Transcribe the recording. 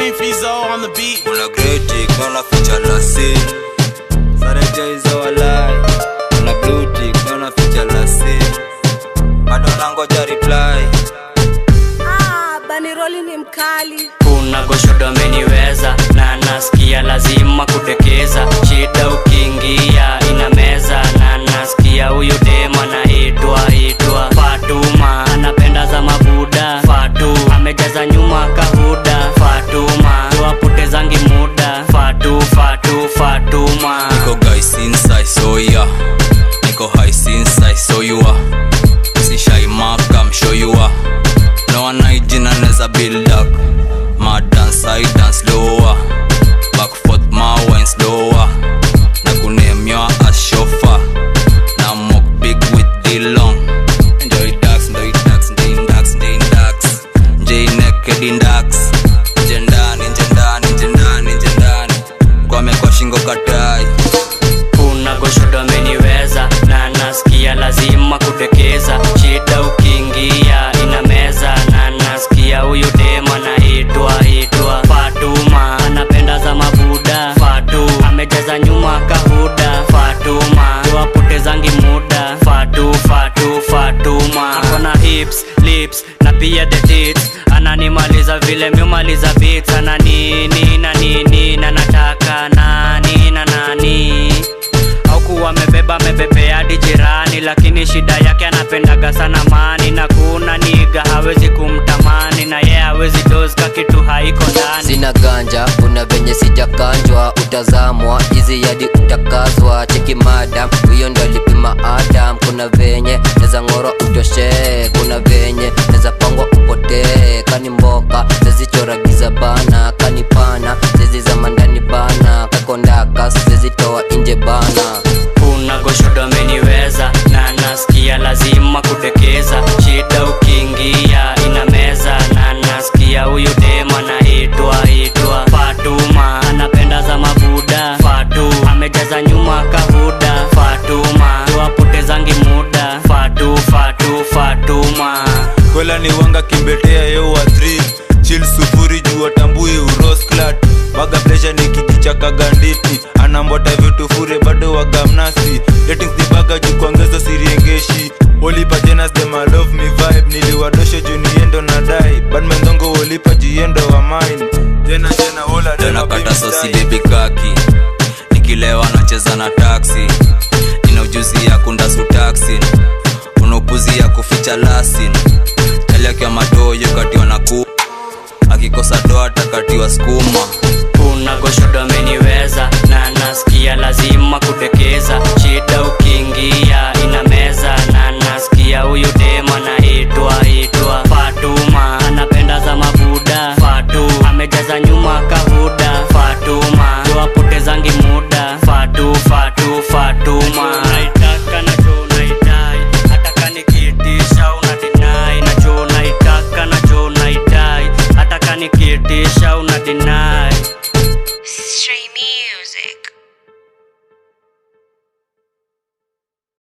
King Fizo on the beat. Kuna greti kuna ficha la sin Sareja hizo walai Kuna blue tick kuna ficha la sin Bado nangoja reply Ah, Baniroli ni mkali. kuna goshodo ameniweza na nasikia lazima kudekeza shida ukiingia ina meza na nasikia huyu dema naitwa itwa fatuma anapenda za mabuda fatu amejaza nyuma kahuda fatuma tuwapotezangi muda fatu fatu fatuma Niko guys inside so yeah Niko high inside so you are Si shy mark I'm sure you are No one hygiene anaweza build up My dance I dance slower Back forth my wine slower Na kunemywa as chauffeur Na mock big with the long Enjoy dax, enjoy dax, enjoy dax, enjoy dax Enjoy naked in dax Nje ndani, nje ndani, nje ndani, nje ndani Kwame kwa shingo katai kuna goshodo ameniweza na nasikia lazima kutekeza shida ukiingia ina meza na nasikia huyu dema naitwa itwa fatuma anapenda za mabuda fatu amejaza nyuma kahuda fatuma tuwapotezangi muda fatu fatu fatuma akona hips lips na pia the tits ananimaliza vile miumaliza beats ana nini na nini na nataka nani na nani aukuwa amebeba amebebea hadi jirani lakini shida yake anapendaga sana mani na kuna niga hawezi kumtamani na ye hawezi doska kitu haiko ndani sina ganja kuna venye sijakanjwa utazamwa hizi yadi utakazwa cheki madam huyo ndo alipima adam kuna venye neza ngoro utoshee kuna venye neza pangwa upotee kani mboka zezichora giza bana kani pana zezi za mandani bana kakondaka zezitoa nje bana kuna goshodo ameniweza na nasikia lazima kudekeza shida ukiingia ina meza na nasikia huyu dema naitwa itwa fatuma anapenda za mabuda fatu amejaza nyuma kahuda fatuma tuwapotezangi muda fatu fatu fatuma kwela ni wanga kimbetea yewa 3 chil sufuri juu atambui urosklat waga plesha ni kijichaka ganditi anambota vitu fure bado wagamnasi ratings ni baga juu kuongeza siriengeshi wolipa jenas them I love me vibe niliwadosho juu niendo na dai badmendongo wolipa jiendo wa mine jena jena wola tena kata sosi bebi kaki nikilewa nacheza na taksi nina ujuzi ya kundasu taksi una upuzi ya kuficha lasin chaliakiwa matoyo katiwa na ku akikosa doa takatiwa skuma